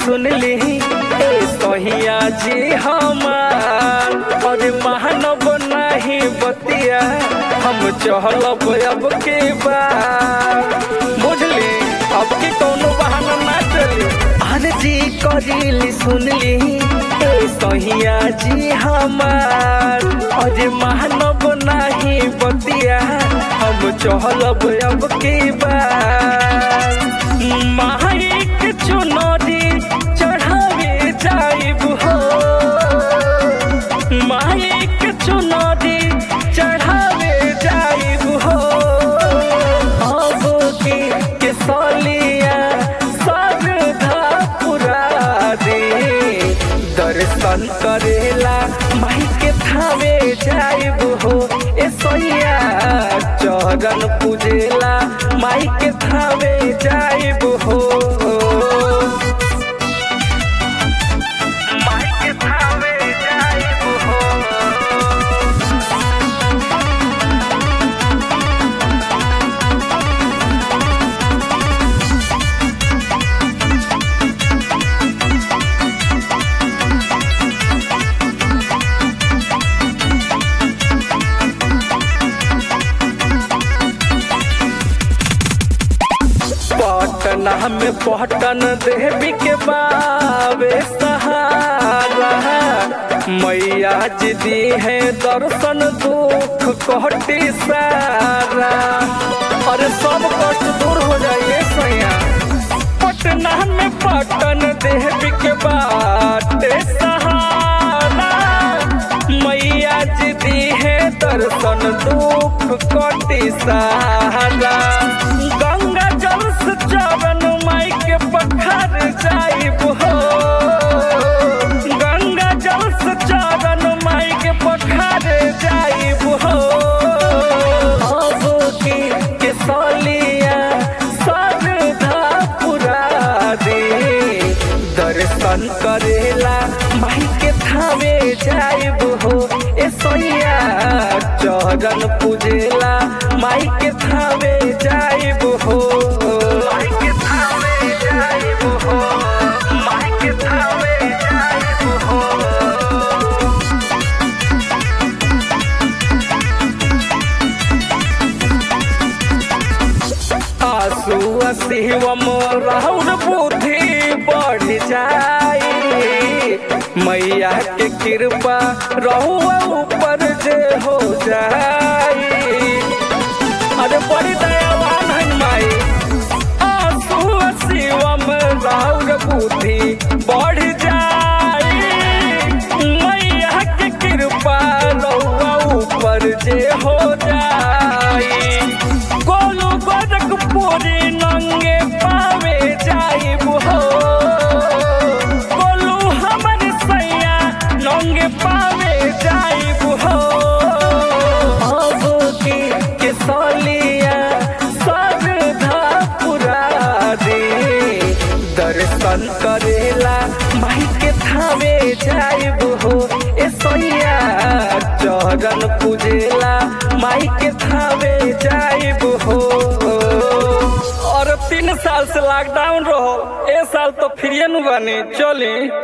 सुनली ए सहिया जी हमार और महानव नहीं बतिया हम चहलब अब के बार बुझली अब के कोनो बहाना ना चली अरे जी करीली सुनली ए सहिया जी हमार और महानव नहीं बतिया हम चहलब अब के बार माही के चुनरी चढ़ावे जाइब हो माही के चुनरी चढ़ावे जाइब हो अब की के सलिया सरधा पुरा दे दर्शन करेला माही के थावे जाइब हो ए सैया चरण पूजेला माई के थावे जाइब हो माई के थावे जाइब हो पटना में पटन देवी के बाबे सहारा मैया जी दी है दर्शन दुख कटी सारा अरे सब कष्ट दूर हो जाइए सैया पटना में पटन देवी के बाटे सहारा मैया जी दी है दर्शन दुख कटी सारा गंगा जल से चरण माई के पखार जाइब हो गंगा जल से चरण माई के पखार जाइब हो अब की के सलिया सरधा पुरा दे दर्शन करेला माई के थावे जाइब हो ए सैया चरण पूजेला माई के थावे जाइब हो माई के थावे जाइब हो माई के थावे जाइब हो आंसू शिवम राहुल बुद्धि बढ़ जाई मैया के कृपा रहुआ ऊपर जे हो जाई अरे बड़ी दयावान है माई आंसू शिवम राहुल बुद्धि बढ़ जाई मैया के कृपा रहुआ ऊपर जे हो जाई गोलू गोरख पूरी नंगे पावे जाइब हो गोलू हमर सैया नंगे पावे जाइब हो अब की के सलिया सरधा पुरा दे दर्शन करेला माई के थावे जाइब हो ए सैया चरण पूजेला माई के थावे जाइब हो और तीन साल से लॉकडाउन रहो ए साल तो फ्री नु बनी चली